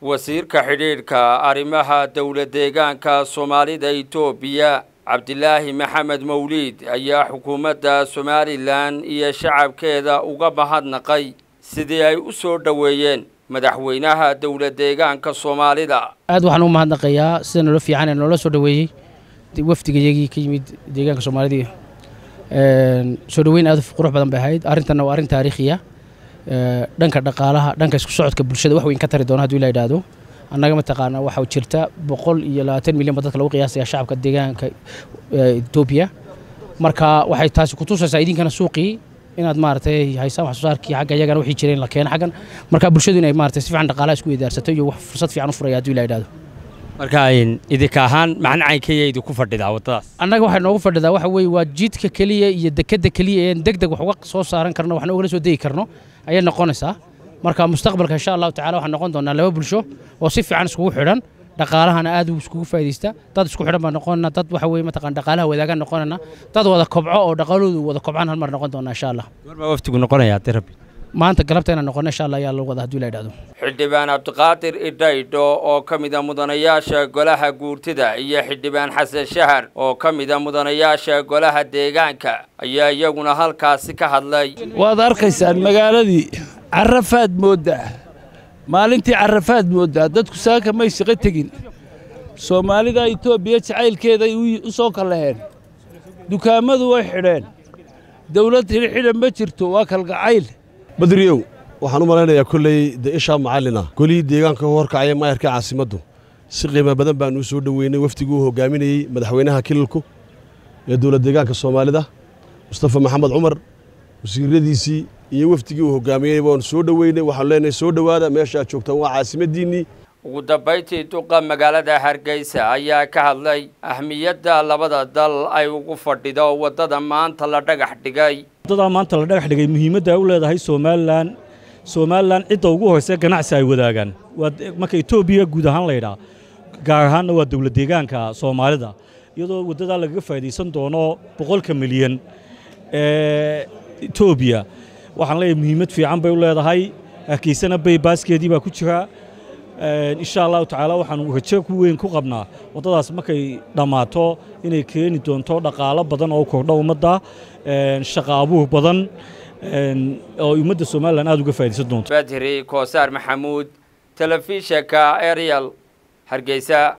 wasiirka xidhiidhka arrimaha dowlad deegaanka soomaalida itoobiya cabdilaahi maxamed mawliid ayaa xukuumadda somalilan iyo shacabkeeda uga mahadnaqay sidii ay u soo dhoweeyeen madaxweynaha dowlad deegaanka soomaalida aad waxaan u mahadnaqayaa sida noola fiican ee noola soo dhoweeyey wafdigayagii ka yimid deegaanka soomaalida soo dhoweyn aad qurux badan bay ahayd arrintanna waa arrin taariikhiya dhanka dhaqaalaha dhanka isku socodka bulshada wax weyn ka tari doona haduu ila idhaahdo annaga mataqaana waxaa jirta boqol iyo labaatan milyan ba dadka lagu qiyaasaya shacabka deegaanka etoobiya marka waxay taasi kutusaysaa idinkana suuqii inaad maaragtay haysaan wax soo saarkii xagga iyagana wixii jireen la keena xaggan marka bulshadu inay maaragtay si fiican dhaqaalaha isku idaarsato iyo wax fursad fiican u furaya haduu ila idhaahdo marka idinka ahaan macnacankaya idinku fadhidaa waddadaas annaga waxay noogu fadhidaa waxa weeye waa jidka keliya iyo dekedda keliya een deg deg wax uga soo saaran karno waxna ugala soo degi karno ayay noqonaysaa marka mustaqbalka insha allahu tacala waxaan noqon doonaa laba bulsho oo si fiican iskugu xidhan dhaqaalahana aad u iskugu faa'idaysta dad isku xidhan baan noqonana dad waxa weeye mataqaan dhaqaalaha wadaagaan noqonana dad wada kobco oo dhaqaaloodu wada kobcaan hal mar noqon doonaa insha allah goormaa waftigu noqonayaa haddii rabbi maanta galabta inaan noqono insha allah ayaa lagu wada hadduu ila idhahdo xildhibaan cabdiqaadir idhaydho oo ka mida mudanayaasha golaha guurtida iyo xildhibaan xasan shahar oo ka mida mudanayaasha golaha deegaanka ayaa iyaguna halkaasi ka hadlay waad arkaysaan magaaladii carafaad mooddaa maalintii carafaad mooddaa dadku saaka may shaqo tegin soomaalida etoobiya jacaylkeeday u soo kallaheen dukaamadu way xidheen dawlad xidhan ma jirto waa kalgacayl badriyow waxaan u malaynayaa kolley de ishaa macallina golihii deegaanka u horkacaya maayarka caasimaddu si qiimo badan baan uu soo dhoweynay wafdiguu hogaaminayey madaxweynaha kililku ee dowlad deegaanka soomaalida mustafa maxamed cumar wasiiradiisii iyo wafdigii uu hogaamiyey waanu soo dhoweynay waxaanu leenahay soo dhowaada meesha aad joogtaan waa caasimaddiinnii ugu dambayntii duqa magaalada hargeysa ayaa ka hadlay ahmiyadda labada dal ay ugu fadhido waddada maanta la dhagax dhigay waddadaa maanta la dhagax dhigay muhiimadda ay u leedahay somalilan somalilan cidda ugu hoyse ganacsi ay wadaagaan waa marka etoobiya guud ahaan laydhaa gaar ahaanna waa dowlad deegaanka soomaalida iyadoo waddadaa lagaga faa'idaysan doono boqolka milyan ee etoobiya waxaan leeyahay muhiimad fiican bay u leedahay hargeysana baybaaskeedii baa ku jira insha allahu tacaala waxaan rajo ku weyn ku qabnaa waddadaas markay dhammaato inay keeni doonto dhaqaalo badan oo kordho ummadda shaqa abuur badan oo ummadda somalilan aad uga faa'idaysan doonto badri koosaar maxamuud telefishanka ariel hargeysa